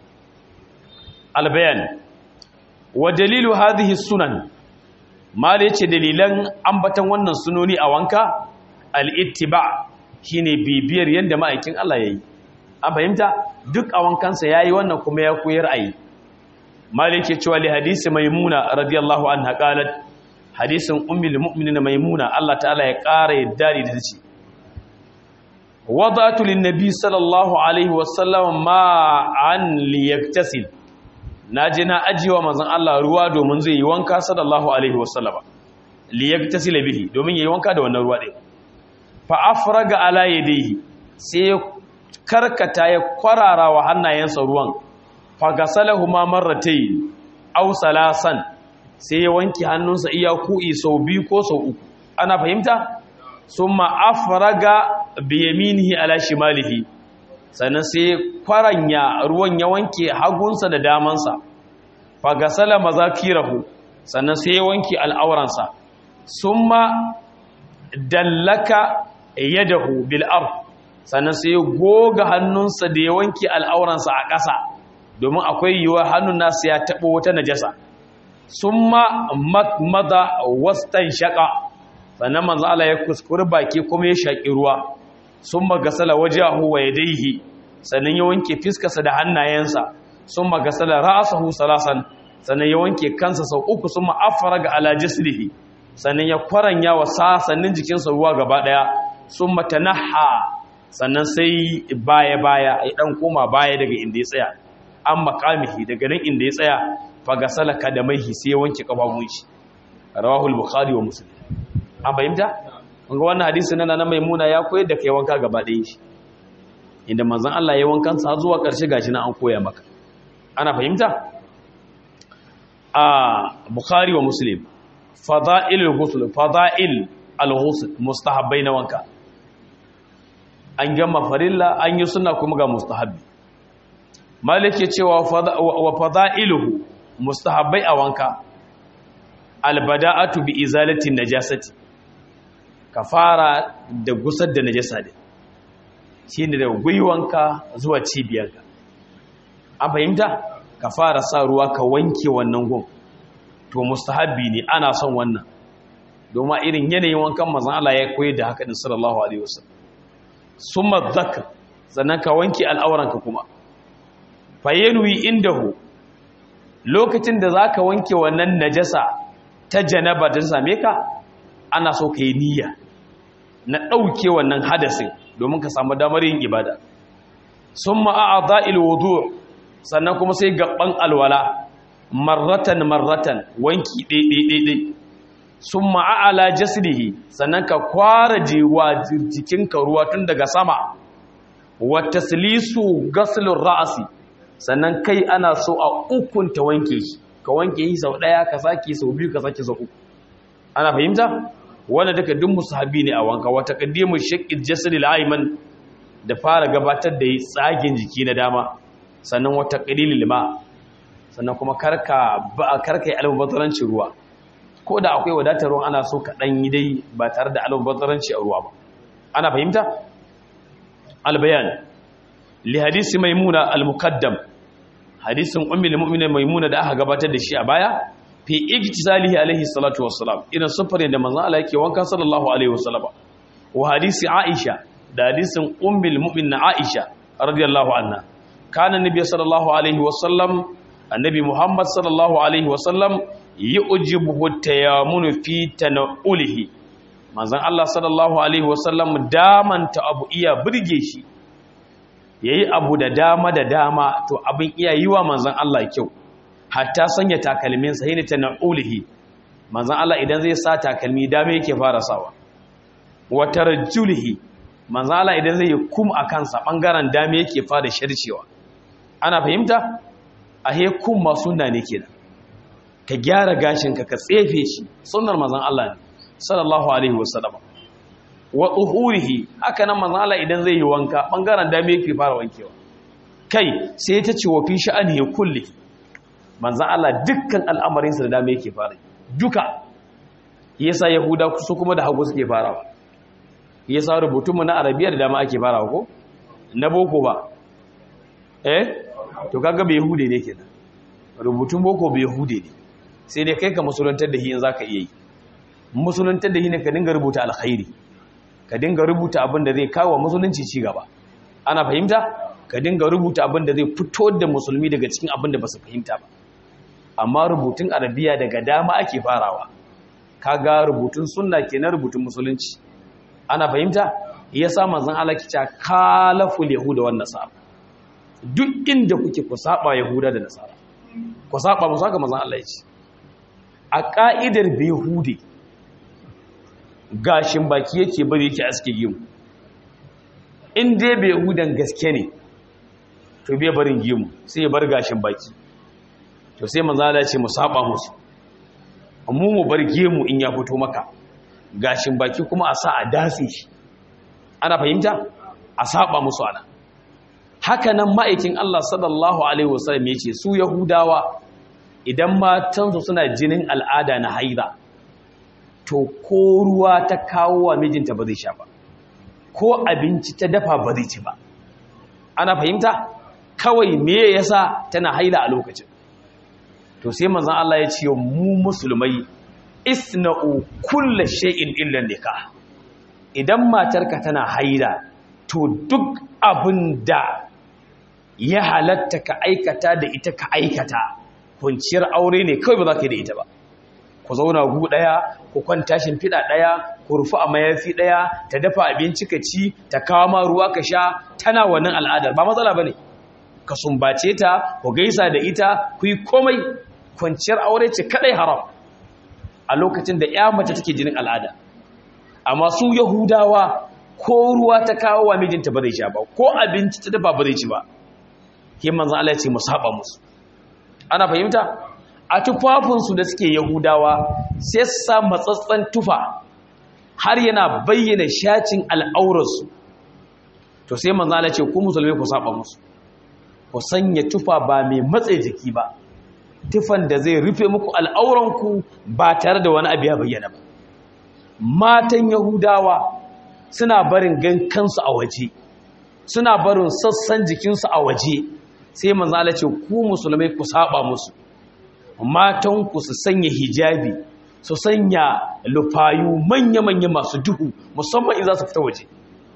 albayan wa dalilu hadhihi sunan mala yace dalilan ambatan wannan sunoni a wanka al-ittiba shine bibiyar yanda ma'aikin Allah yayi an fahimta duk a wankansa yayi wannan kuma ya koyar ayi mala yake cewa li hadisi maimuna radiyallahu anha qalat hadisin ummul mu'minin maimuna Allah ta'ala ya ƙara yadda da tace wada'tu lin-nabi sallallahu alaihi wasallam ma an liyaktasil na je na ajiyewa manzon Allah ruwa domin zai yi wanka sallallahu alaihi wasallama li yaktasila bihi domin yayi wanka da wannan ruwa din fa afraga ala yadihi sai karkata ya kwarara wa hannayensa ruwan fa gasalahuma marratayn aw salasan sai ya wanke hannunsa iya ku'i sau biyu ko sau uku ana fahimta summa afraga bi yaminihi ala shimalihi sannan sai kwaranya ruwan ya wanke hagunsa da damansa fagasala mazakirahu sannan sai ya wanke al'auransa summa dallaka yadahu bil ard sannan sai ya goga hannunsa da ya wanke al'auransa a ƙasa domin akwai yiwuwar hannun nasu ya taɓo wata najasa summa makmada wastan shaƙa sannan manzo Allah ya kuskure baki kuma ya shaƙi ruwa sun magasala wajahu wa yadaihi sannan ya wanke fiskarsa da hannayensa sun magasala ra'asahu salasan sannan ya wanke kansa sau uku sun ma'afara ga alajisrihi sannan ya kwaranya wa sasannin jikinsa ruwa gaba daya sun matanaha sannan sai baya-baya ya dan koma baya daga inda ya tsaya an makamihi daga nan inda ya tsaya fagasala kadamaihi sai ya wanke kafafun shi rawahul bukhari wa muslim an fahimta ga wannan hadisi na na maimuna ya koyar da kai wanka gaba ɗaya shi inda manzon Allah ya wankan sa zuwa ƙarshe gashi na an koya maka ana fahimta a bukhari wa muslim fada'il al-ghusl fada'il al-ghusl mustahabbai na wanka an gama farilla an yi sunna kuma ga mustahabbi malik ya cewa wa fada'iluhu mustahabbai a wanka albada'atu bi izalatin najasati ka fara da gusar da najasa ne shine da gwiwanka zuwa cibiyarka an fahimta ka fara sa ruwa ka wanke wannan gun to mustahabbi ne ana son wannan domin irin yanayin wankan manzon Allah ya koyar da haka din sallallahu alaihi wasallam summa dhakr sannan ka wanke al'auranka kuma fayenwi indahu lokacin da zaka wanke wannan najasa ta janaba da same ka ana so ka yi niyya na ɗauke wannan hadasin domin ka samu damar yin ibada summa a'dha'il wudu' sannan kuma sai gaban alwala marratan marratan wanki ɗaiɗaiɗaiɗai sun ma'ala jasdihi sannan ka kwara jewa jikinka ruwa tun daga sama wata silisu gaslun ra'asi sannan kai ana so a ukunta wanke shi ka wanke yi sau ɗaya ka sake sau biyu ka sake sau uku ana fahimta wanda duka duk musahabi ne a wanka wata kaddimu shaqqil jasdi al-ayman da fara gabatar da tsagen jiki na dama sannan wata qalilil ma sannan kuma karka ba karka yi almubazzaranci ruwa ko da akwai wadatar ruwan ana so ka dan yi dai ba tare da almubazzaranci a ruwa ba ana fahimta albayan li hadisi maimuna al-muqaddam hadisin ummul mu'minin maimuna da aka gabatar da shi a baya fi ijtizalihi alaihi salatu wassalam irin sufurin da manzon Allah yake wanka sallallahu alaihi wasallam wa hadisi Aisha da hadisin ummul mu'minin Aisha radiyallahu anha kana nabiy sallallahu alaihi wasallam annabi Muhammad sallallahu alaihi wasallam yujibu tayammunu fi tanaulihi manzon Allah sallallahu alaihi wasallam damanta abu iya burge shi yayi abu da dama da dama to abin iya yiwa manzon Allah kyau hatta sanya takalminsa yi ne ta na'ulihi manzan Allah idan zai sa takalmi dame yake fara sawa wata rajulihi manzan Allah idan zai yi kum a kansa ɓangaren dame yake fara sharcewa ana fahimta a he kum ma suna ne ke ka gyara gashinka ka tsefe shi sunar manzan Allah ne sallallahu alaihi wasallam wa uhurihi haka nan manzan Allah idan zai yi wanka ɓangaren dame yake fara wankewa kai sai ta ce wa fi sha'ani ya kulle manzan Allah dukkan al'amarinsa da dama yake fara duka yasa yahuda su kuma da hagu suke farawa yasa rubutunmu na arabiya da dama ake farawa ko na boko ba eh to kaga bai yahude ne kenan rubutun boko bai yahude ne sai dai kai ka musuluntar da shi in zaka iya yi musuluntar da shi ne ka dinga rubuta alkhairi ka dinga rubuta abin da zai kawo musulunci ci gaba ana fahimta ka dinga rubuta abin da zai fito da musulmi daga cikin abin da ba su fahimta ba amma rubutun arabiya daga dama ake farawa kaga rubutun sunna kenan rubutun musulunci ana fahimta yasa manzon Allah kica kalaful yahuda wan nasara duk inda kuke ku saba yahuda da nasara ku saba musu haka manzon Allah ya ce a ka'idar yahudi gashin baki yake bari yake aske gimu in dai bai yahudan gaske ne to bai barin gimu sai ya bar gashin baki to sai manzo Allah ya ce mu saba musu mu mu bar gemu in ya fito maka gashin baki kuma a sa a datse shi ana fahimta a saba musu ana haka nan ma'aikin Allah sallallahu alaihi wasallam yace su yahudawa idan matansu suna jinin al'ada na haida to ko ruwa ta kawo wa mijinta ba zai sha ba ko abinci ta dafa ba zai ci ba ana fahimta kawai me yasa tana haila a lokacin to sai manzon Allah ya ce mu musulmai isna'u kullu shay'in illa nikah idan matarka tana haila to duk abin da ya halatta ka aikata da ita ka aikata kunciyar aure ne kawai ba za ka yi da ita ba ku zauna gu ɗaya ku kwanta shimfiɗa ɗaya ku rufu a mayafi ɗaya ta dafa abinci ka ci ta kawo ma ruwa ka sha tana wannan al'adar ba matsala ba ne ka sumbace ta ku gaisa da ita ku yi komai kwanciyar aure ce kaɗai haram a lokacin da ya mace take jinin al'ada amma su yahudawa ko ruwa ta kawo wa mijinta ba zai sha ba ko abinci ta dafa ba zai ci ba ke manzan Allah ya ce mu saba musu ana fahimta a tufafinsu da suke yahudawa sai su sa matsatsen tufa har yana bayyana shacin al'aurarsu to sai manzan Allah ya ce ku musulmai ku saba musu ku sanya tufa ba mai matse jiki ba tufan da zai rufe muku al'auranku ba tare da wani abu ya bayyana ba matan yahudawa suna barin gan kansu a waje suna barin sassan jikinsu a waje sai manzala ce ku musulmai ku saba musu matanku su sanya hijabi su sanya lufayu manya-manya masu duhu musamman in za su fita waje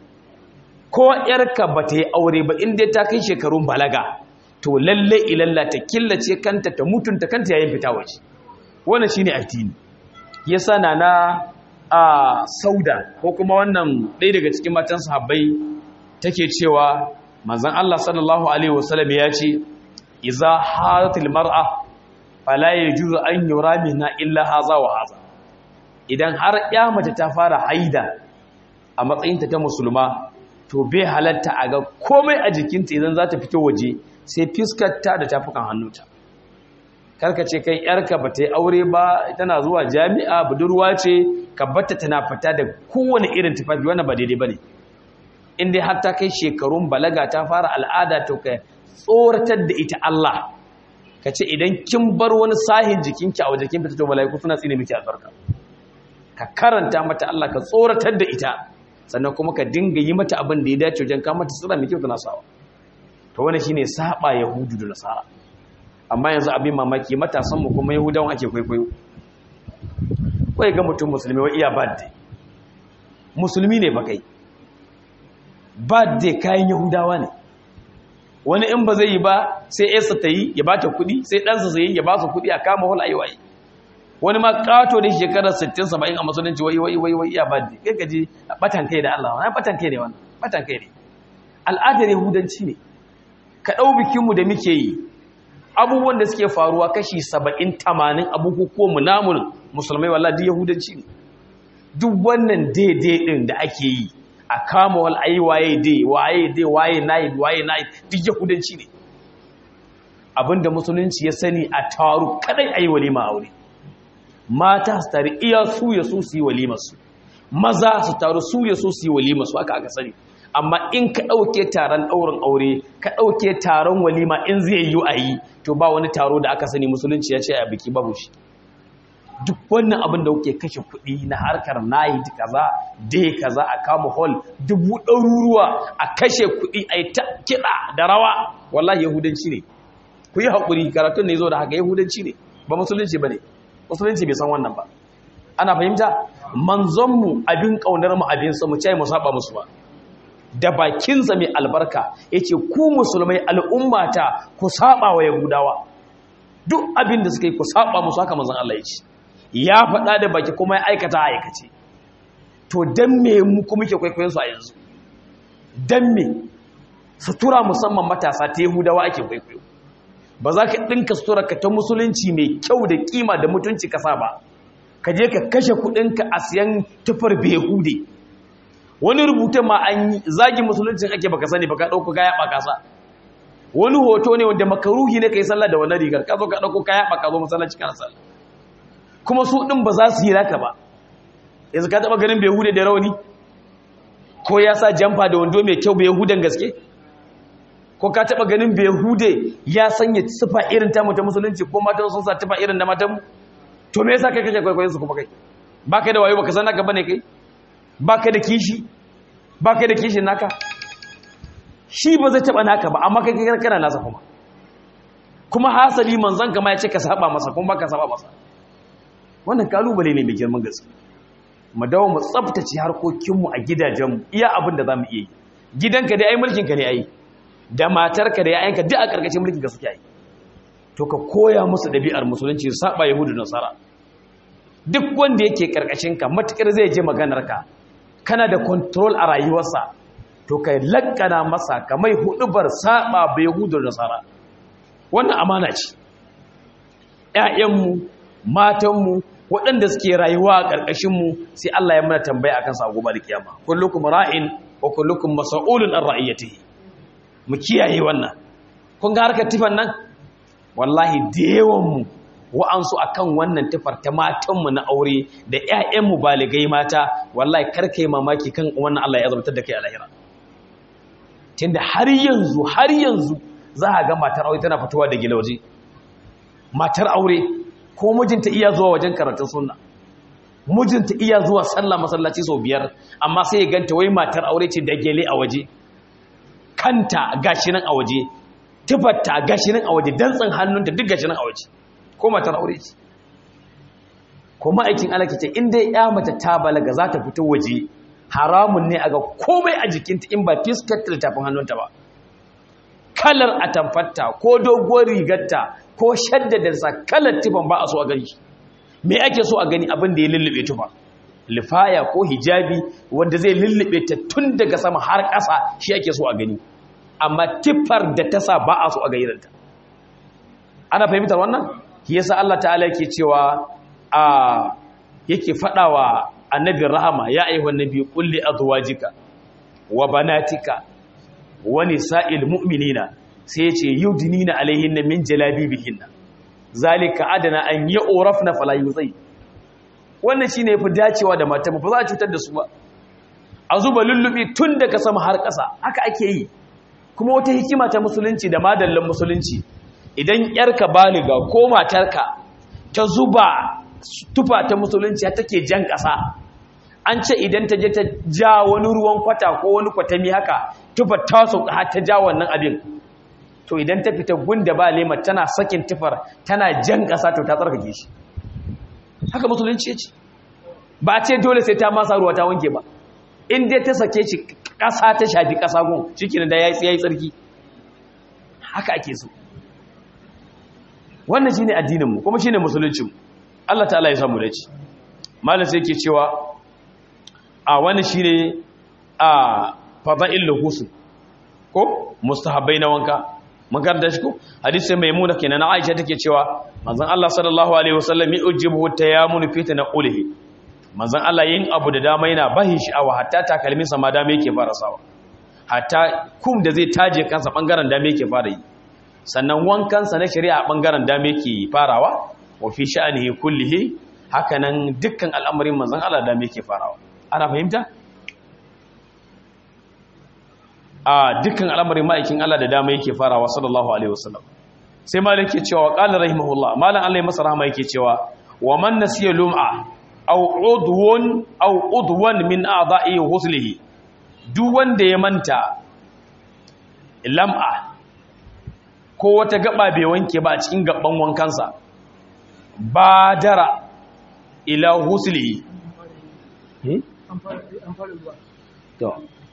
ko yarka ba ta yi aure ba inda ta kai shekarun balaga to lalle ilalla ta killace kanta ta mutunta kanta yayin fita waje wannan shine addini yasa na na a sauda ko kuma wannan ɗaya daga cikin matan sahabbai take cewa manzon Allah sallallahu alaihi wasallam ya ce iza haratil mar'a fala yajuzu an yura minha illa haza wa haza idan har ya mace ta fara haida a matsayinta ta musulma to bai halatta a ga komai a jikinta idan za ta fito waje sai fiskarta da tafukan hannunta karka ce kai yarka ba ta yi aure ba tana zuwa jami'a budurwa ce ka batta tana fita da kowane irin tufafi wannan ba daidai ba ne in dai har ta kai shekarun balaga ta fara al'ada to ka tsoratar da ita Allah ka ce idan kin bar wani sahin jikinki a wajen kin fita to mala'iku suna tsine miki albarka ka karanta mata Allah ka tsoratar da ita sannan kuma ka dinga yi mata abin da ya dace wajen ka mata sura mai kyau tana sawa to wannan shine saba yahudu da nasara amma yanzu abin mamaki matasan mu kuma yahudawan ake kwaikwayo kai ga mutum musulmi wa iya birthday musulmi ne ba kai birthday kayan yahudawa ne wani in ba zai yi ba sai yarsa ta yi ya ba ta kuɗi sai ɗansa sai ya ba su kuɗi a kama hul ayi wani ma ƙato da shekarar 60-70 a musulunci wai wai wai wai iya birthday kai gaji batan kai da Allah wani batan kai ne wannan batan kai ne al'adar yahudanci ne ka ɗau bikinmu da muke yi abubuwan da suke faruwa kashi saba'in tamanin abubuwan namun musulmai wallah duk yahudanci ne duk wannan daidai ɗin da ake yi a kama wal ayi waye dai waye dai waye nayi waye nayi duk yahudanci ne abinda musulunci ya sani a taru kadai ayi walima aure mata su tare iya su ya su su yi walimar su maza su taru su ya su su yi walimar su haka aka sani amma in ka ɗauke taron ɗaurin aure ka ɗauke taron walima in zai yi a yi to ba wani taro da aka sani musulunci ya ce a biki babu shi duk wannan abin da kuke kashe kuɗi na harkar nayi kaza dai kaza a kama hall dubu ɗaruruwa a kashe kuɗi a yi ta kiɗa da rawa wallahi yahudanci ne ku yi haƙuri karatun ne zo da haka yahudanci ne ba musulunci ba ne musulunci bai san wannan ba ana fahimta manzonmu abin ƙaunar mu abin sa mu ce mu saba musu ba da bakinsa mai albarka ya ce ku musulmai al'ummata ku saba wa yahudawa duk abin da suka yi ku saba musu haka manzan Allah ya ce ya faɗa da baki kuma ya aikata a aikace to don me mu kuma ke kwaikwayon su a yanzu don me sutura musamman matasa ta yahudawa ake kwaikwayo ba za ka ɗinka sutura ka ta musulunci mai kyau da kima da mutunci kasa ba ka je ka kashe kuɗinka a siyan tufar behude wani rubutun ma an yi zagi musuluncin ake baka sani baka dauko kaya baka sa wani hoto ne wanda makaruhi ne kai sallah da wannan rigar ka zo ka dauko kaya baka zo masallaci kana sallah kuma su din ba za su yi raka ba yanzu ka taba ganin behude da rauni ko ya sa jamfa da wando mai kyau behudan gaske ko ka taba ganin behude ya sanya sifa irin ta ta musulunci ko matan sun sa tufa irin da matan to me yasa kai kake kwaikwayon su kuma kai baka da wayo baka san naka bane kai baka da kishi baka da kishin naka shi ba zai taba naka ba amma kai kai kana nasa kuma kuma hasali manzon kama ya ce ka saba masa kuma baka saba masa wannan kalubale ne mai girman gaske mu dawo mu tsaftace harkokin mu a gidajen mu iya abin da zamu iya yi gidanka dai ai mulkin ka ne ai da matarka da yayanka duk a karkashin mulkin ka suke ai to ka koya musu dabi'ar musulunci saba yahudu da nasara duk wanda yake karkashin ka matukar zai je maganar ka kana da control a rayuwarsa to kai lakkana masa ka mai hudubar saba bai hudu da tsara wannan amana ce ƴaƴanmu matanmu waɗanda suke rayuwa a ƙarƙashinmu sai Allah ya mana tambaya akan sa gobe da kiyama kullukum ra'in wa kullukum mas'ulun an ra'iyatihi mu kiyaye wannan kun ga harkar tifan nan wallahi da yawan mu wa'ansu a kan wannan tufar ta matanmu na aure da ‘ya'yanmu baligai mata wallahi karka yi mamaki kan wannan Allah ya zartar da kai a lahira tunda har yanzu har yanzu za a ga matar aure tana fitowa da gilauje matar aure ko mijinta iya zuwa wajen karatun sunna mijinta iya zuwa sallah masallaci sau biyar amma sai ya ganta wai matar aure ce da gele a waje kanta gashi nan a waje tufarta gashi nan a waje dantsan hannunta duk gashi nan a waje ko matar aure ce ko ma'aikin alaki ce inda ya mace ta balaga za ta fito waje haramun ne a ga komai a jikinta in ba fiskar tafin hannunta ba kalar atamfarta ko doguwar rigarta ko shaddadarsa kalar tufan ba a so a gani me ake so a gani abin da ya lullube tufa lifaya ko hijabi wanda zai lullube ta tun daga sama har ƙasa shi ake so a gani amma tifar da ta sa ba a so a gairanta ana fahimtar wannan yasa Allah ta'ala yake cewa a yake fadawa annabin rahama ya ayyuhan nabi qul li azwajika wa banatika wa nisa'il mu'minina sai yace yudnina alaihinna min jalabibihinna zalika adana an yu'rafna fala yuzai wannan shine yafi dacewa da mata ba za a cutar da su ba a zuba lullubi tun daga sama har ƙasa haka ake yi kuma wata hikima ta musulunci da madallan musulunci idan yarka baliga ko matarka ta zuba tufa ta musulunci take jan ƙasa an ce idan ta je ta ja wani ruwan kwata ko wani kwatami haka tufa ta sauka har ta ja wannan abin to idan ta fita gunda ba lema tana sakin tufar tana jan ƙasa to ta tsarkake shi haka musulunci ya ce ba ce dole sai ta masa ruwa ta wanke ba in dai ta sake shi ƙasa ta shafi ƙasa gun shi da ya yi tsarki haka ake so wannan shine addininmu kuma shine musuluncinmu Allah ta'ala ya samu dace malam sai yake cewa a wani shine a fada'il ghusl ko mustahabbai na wanka mun karanta shi ko hadisi maimuna kenan na Aisha take cewa manzon Allah sallallahu alaihi wasallam ya ujibu tayammul fi tanqulihi manzon Allah yin abu da dama yana bahin sha'awa hatta takalmin sa ma dama yake fara sawa hatta kum da zai taje kansa bangaren dama yake fara yi sannan wankansa na shari'a bangaren dama yake farawa wa fi sha'anihi kullihi hakanan dukkan al'amarin manzon Allah dama yake farawa ana fahimta a dukkan al'amarin ma'aikin Allah da dama yake farawa sallallahu alaihi wasallam sai malik yake cewa qala rahimahullah malan Allah ya masa rahama yake cewa wa man nasiya lum'a aw udwun aw udwan min a'dha'i huslihi duk wanda ya manta lam'a ko wata gaba bai wanke ba a cikin gaban wankansa badara ila huslihi to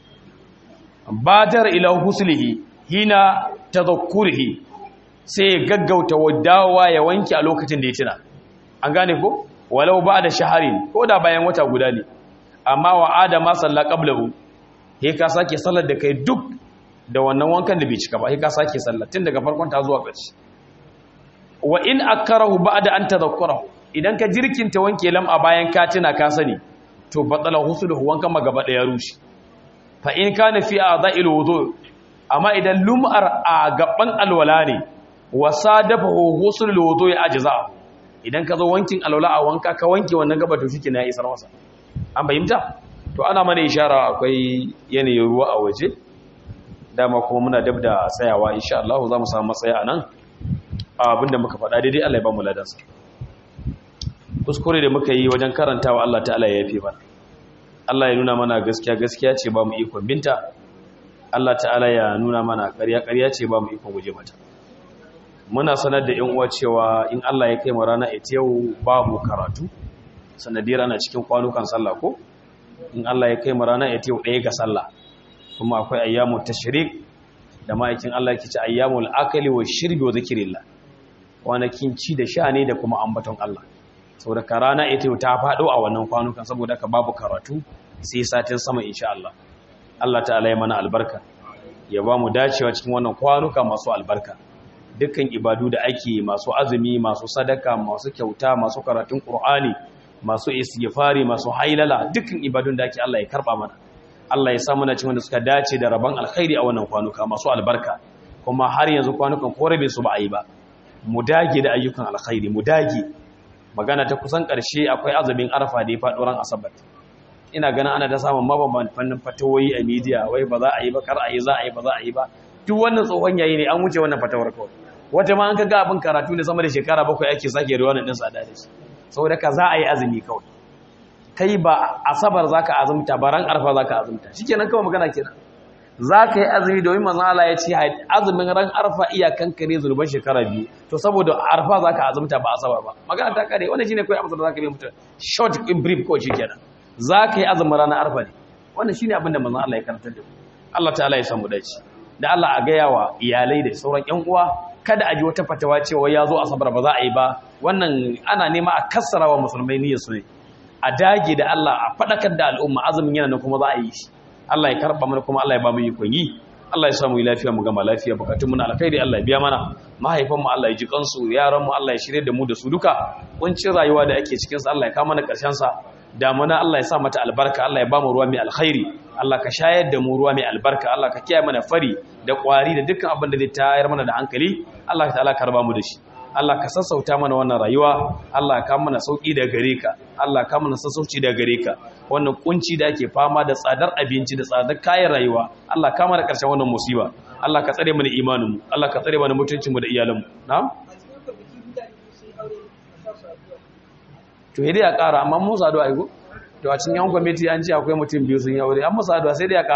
badar ila huslihi hina tadhakkurihi sai ya gaggauta wadawa ya wanke a lokacin da ya tuna an gane ko walau ba da shaharin ko da bayan wata guda ne amma wa adama salla qablahu he ka sake sallar da kai duk da wannan wankan da bai cika ba he ka sake sallar tun daga farkon ta zuwa ƙarshe wa in akarahu ba'da an tadhakkurahu idan ka jirkinta wanke lam a bayan ka tuna ka sani to batala husuluhu wankan magaba da ya rushe fa in kana fi a'dha'il wudu amma idan lum'ar a gaban alwala ne wasadafahu husulul wudu ya ajza idan ka zo wankin alwala a wanka ka wanke wannan gaba to shike na isar masa an bayyanta to ana mana ishara akwai yanayin ruwa a waje dama kuma muna dab da tsayawa insha Allah za mu samu matsaya anan abinda muka faɗa daidai Allah ya ba mu ladansa kuskure da muka yi wajen karantawa Allah ta'ala ya yafe mana Allah ya nuna mana gaskiya gaskiya ce ba mu ikon binta Allah ta'ala ya nuna mana ƙarya ƙarya ce ba mu ikon guje mata muna sanar da 'yan uwa cewa in Allah ya kai mu rana ita yau babu karatu sanadiyar ana cikin kwanukan sallah ko in Allah ya kai mu rana ita yau ɗaya ga sallah kuma akwai ayyamu tashrik da ma'aikin Allah yake ce ayyamul akali wa shirbi wa zikrillah kwanakin ci da sha ne da kuma ambaton Allah saboda ka rana ita yau ta faɗo a wannan kwanukan saboda ka babu karatu sai satin sama insha Allah Allah ta'ala ya mana albarka ya ba mu dacewa cikin wannan kwanuka masu albarka dukkan ibadu da ake masu azumi masu sadaka masu kyauta masu karatun qur'ani masu istighfari masu hailala dukkan ibadun da ake Allah ya karba mana Allah ya sa mana cikin wanda suka dace da rabon alkhairi a wannan kwanuka masu albarka kuma har yanzu kwanukan korabe su ba a yi ba mu dage da ayyukan alkhairi mu dage magana ta kusan ƙarshe akwai azumin arfa da ya faɗo ran asabar ina ganin ana ta samun mabamban fannin fatawoyi a media wai ba za a yi ba kar a yi za a yi ba za a yi ba duk wannan tsohon yayi ne an wuce wannan fatawar kawai wata ma an ka ga abin karatu ne sama da shekara bakwai ake sake ruwa din sa da shi saboda ka za a yi azumi kawai kai ba asabar zaka azumta ba ran arfa zaka azumta shikenan kawai magana kenan zaka yi azumi domin manzon Allah ya ce azumin ran arfa iyakan kare zulban shekara biyu to saboda arfa zaka azumta ba asabar ba magana ta kare wannan shine kai amsar da zaka yi mutum short in brief ko shikenan zaka yi azumin ranar arfa ne wannan shine abin da manzon Allah ya karantar da mu Allah ta'ala ya samu dace da Allah a ga yawa iyalai da sauran ƴan uwa kada a ji wata fatawa cewa ya zo asabar ba za a yi ba wannan ana nema a kassara wa musulmai niyyar su ne a dage da Allah a faɗakar da al'umma azumin yana nan kuma za a yi shi Allah ya karɓa mana kuma Allah ya ba mu ikon yi Allah ya samu lafiya mu gama lafiya bukatun mu na alkhairi Allah ya biya mana mahaifan mu Allah ya ji kansu yaran mu Allah ya shirye da mu da su duka kuncin rayuwa da ake cikin sa Allah ya kama mana karshen sa damuna Allah ya sa mata albarka Allah ya ba mu ruwa mai alkhairi Allah ka shayar da mu ruwa mai albarka Allah ka kiyaye mana fari da kwari da dukkan abin da zai tayar mana da hankali Allah ta'ala ka raba mu da shi Allah ka sassauta mana wannan rayuwa Allah ka mana sauki da gare ka Allah ka mana sassauci da gare ka wannan kunci da ake fama da tsadar abinci da tsadar kayan rayuwa Allah ka mana karshen wannan musiba Allah ka tsare mana imanin mu Allah ka tsare mana mutuncin mu da iyalan mu na'am to dai ya ƙara amma mun sadu a yi to a cikin yan kwamiti an ce akwai mutum biyu sun yi aure an musu addu'a sai dai ya